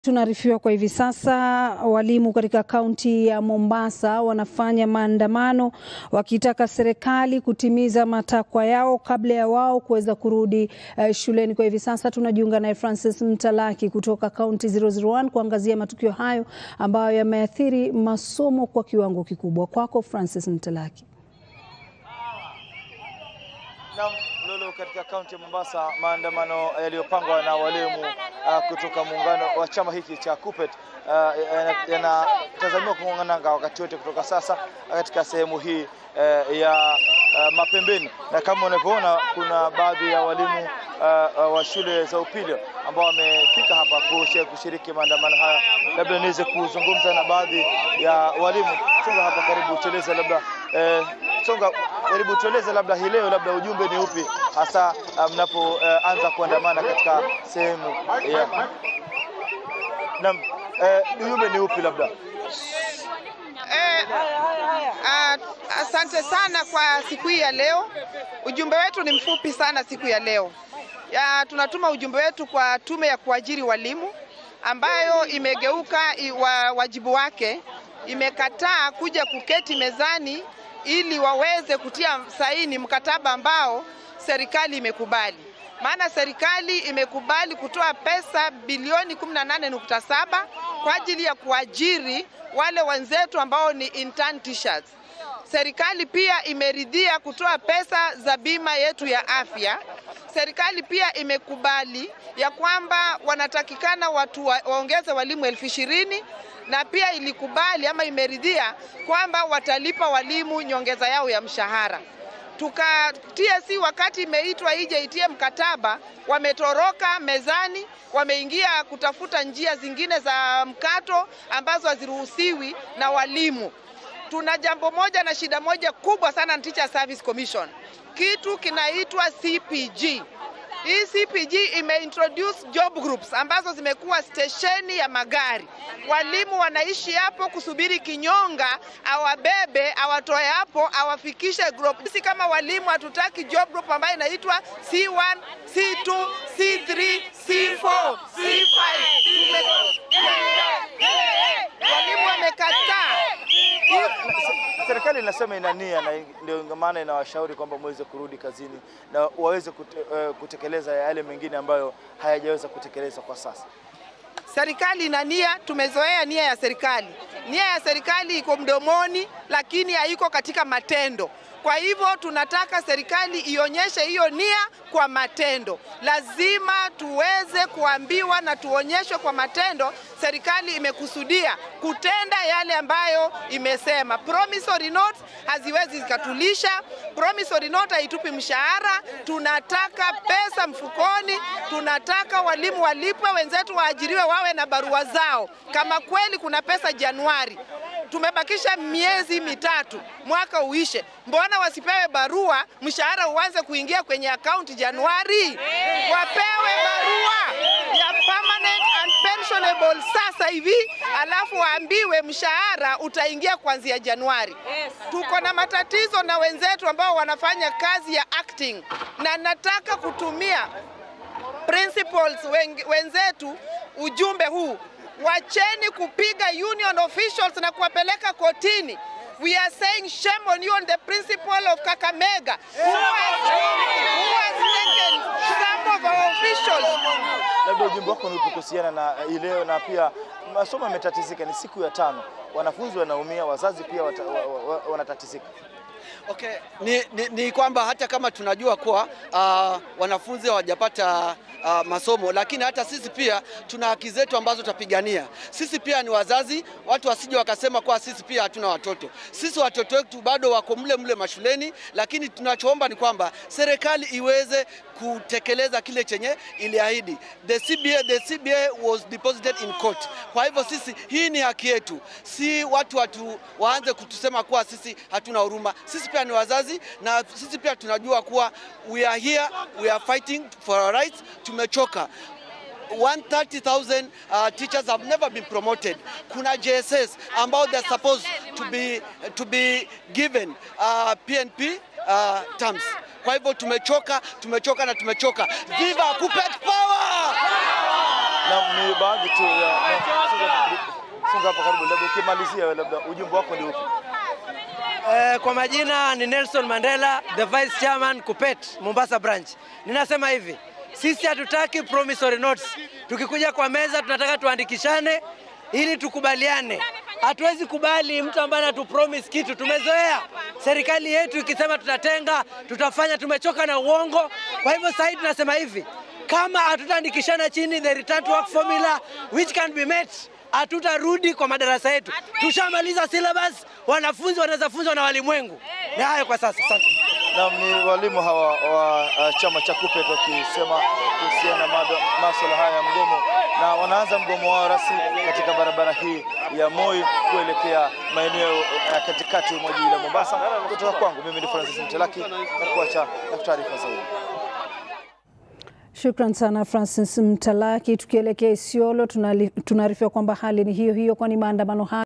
Tunaarifiwa kwa hivi sasa walimu katika kaunti ya Mombasa wanafanya maandamano wakitaka serikali kutimiza matakwa yao kabla ya wao kuweza kurudi uh, shuleni. Kwa hivi sasa tunajiunga naye Francis Mtalaki kutoka kaunti 001 kuangazia matukio hayo ambayo yameathiri masomo kwa kiwango kikubwa. Kwako Francis Mtalaki. Naam, Lolo, katika kaunti ya Mombasa, maandamano yaliyopangwa na walimu uh, kutoka muungano wa chama hiki cha KUPPET uh, yanatazamiwa kung'oa nanga wakati wote kutoka sasa katika sehemu hii uh, ya uh, Mapembeni, na kama unavyoona kuna baadhi ya walimu uh, uh, wa shule za upili ambao wamefika hapa kushiriki maandamano haya. Labda niweze kuzungumza na baadhi ya walimu. Songa hapa karibu, tueleze labda eh, Songa, karibu tueleze labda hii leo labda ujumbe ni upi hasa mnapoanza uh, kuandamana katika sehemu ya naam, uh, ujumbe ni upi labda? Eh, uh, asante sana kwa siku hii ya leo. Ujumbe wetu ni mfupi sana siku ya leo. Ya, tunatuma ujumbe wetu kwa tume ya kuajiri walimu ambayo imegeuka wa, wajibu wake, imekataa kuja kuketi mezani ili waweze kutia saini mkataba ambao serikali imekubali. Maana serikali imekubali kutoa pesa bilioni 18.7 kwa ajili ya kuajiri wale wenzetu ambao ni intern teachers. Serikali pia imeridhia kutoa pesa za bima yetu ya afya. Serikali pia imekubali ya kwamba wanatakikana watu wa, waongeze walimu elfu ishirini na pia ilikubali ama imeridhia kwamba watalipa walimu nyongeza yao ya mshahara. Tuka TSC wakati imeitwa ije itie mkataba, wametoroka mezani, wameingia kutafuta njia zingine za mkato ambazo haziruhusiwi na walimu. Tuna jambo moja na shida moja kubwa sana na Teacher Service Commission, kitu kinaitwa CPG. Hii CPG imeintroduce job groups ambazo zimekuwa stesheni ya magari. Walimu wanaishi hapo kusubiri kinyonga awabebe, awatoe hapo, awafikishe group. Sisi kama walimu hatutaki job group ambayo inaitwa C1, C2, C3, C4, C5. Walimu wamekataa. Serikali inasema ina nia na ndio maana inawashauri kwamba muweze kurudi kazini na waweze kute, uh, kutekeleza yale mengine ambayo hayajaweza kutekelezwa kwa sasa. Serikali ina nia, tumezoea nia ya serikali. Nia ya serikali iko mdomoni, lakini haiko katika matendo. Kwa hivyo tunataka serikali ionyeshe hiyo nia kwa matendo. Lazima tuweze kuambiwa na tuonyeshwe kwa matendo serikali imekusudia kutenda yale ambayo imesema. Promissory note haziwezi zikatulisha. Promissory note haitupi mshahara. Tunataka pesa mfukoni, tunataka walimu walipwe, wenzetu waajiriwe, wawe na barua zao. Kama kweli kuna pesa Januari, tumebakisha miezi mitatu mwaka uishe, mbona wasipewe barua, mshahara uanze kuingia kwenye akaunti Januari? Wapewe barua ya permanent and pensionable sasa hivi, alafu waambiwe mshahara utaingia kuanzia Januari. Tuko na matatizo na wenzetu ambao wanafanya kazi ya acting, na nataka kutumia principals wenzetu ujumbe huu Wacheni kupiga union officials na kuwapeleka kotini. We are saying shame on you on the principle of Kakamega who has, who has taken some of our officials. Labda ujumbe wako ni upi kuhusiana na hii leo, na pia masomo yametatizika, ni siku ya tano, wanafunzi wanaumia, wazazi pia wata, wa, wa, wa, wanatatizika. Okay, ni, ni, ni kwamba hata kama tunajua kuwa uh, wanafunzi hawajapata uh, masomo, lakini hata sisi pia tuna haki zetu ambazo tutapigania. Sisi pia ni wazazi, watu wasije wakasema kuwa sisi pia hatuna watoto. Sisi watoto wetu bado wako mle mle mashuleni, lakini tunachoomba ni kwamba serikali iweze kutekeleza kile chenye iliahidi. The CBA, the CBA was deposited in court. Kwa hivyo sisi, hii ni haki yetu, si watu watu waanze kutusema kuwa sisi hatuna huruma. Sisi pia ni wazazi na sisi pia tunajua kuwa we are here, we are fighting for our rights. Tumechoka. 130,000 uh, teachers have never been promoted. Kuna JSS ambao they're supposed to be, to be given uh, PNP uh, terms. Kwa hivyo tumechoka, tumechoka na tumechoka. Viva KUPPET power! Na ni baadhi tu ya na- songa- songa hapa karibu, labda ukimalizia wewe, labda ujumbe wako ni upi? Eh, kwa majina ni Nelson Mandela, the vice chairman Kupet, Mombasa branch. Ninasema hivi, sisi hatutaki promissory notes. Tukikuja kwa meza tunataka tuandikishane ili tukubaliane. Hatuwezi kubali mtu ambaye anatupromise kitu. Tumezoea serikali yetu ikisema tutatenga, tutafanya, tumechoka na uongo. Kwa hivyo sasa hivi tunasema hivi, kama hatutaandikishana chini the return to work formula which can be met hatutarudi kwa madarasa yetu. Tushamaliza syllabus, wanafunzi wanaweza funzwa na walimwengu. Ni hayo kwa sasa, asante. Naam, ni walimu hawa wa uh, chama cha KUPPET wakisema kuhusiana na mada- masuala haya ya mgomo, na wanaanza mgomo wao rasmi katika barabara hii ya Moi kuelekea maeneo ya katikati mwa jiji la Mombasa. Kutoka kwangu mimi ni Francis Mtelaki na kuacha na taarifa zaidi. Shukran sana Francis Mtalaki. Tukielekea Isiolo, tunali- tunaarifiwa kwamba hali ni hiyo hiyo, kwani maandamano haya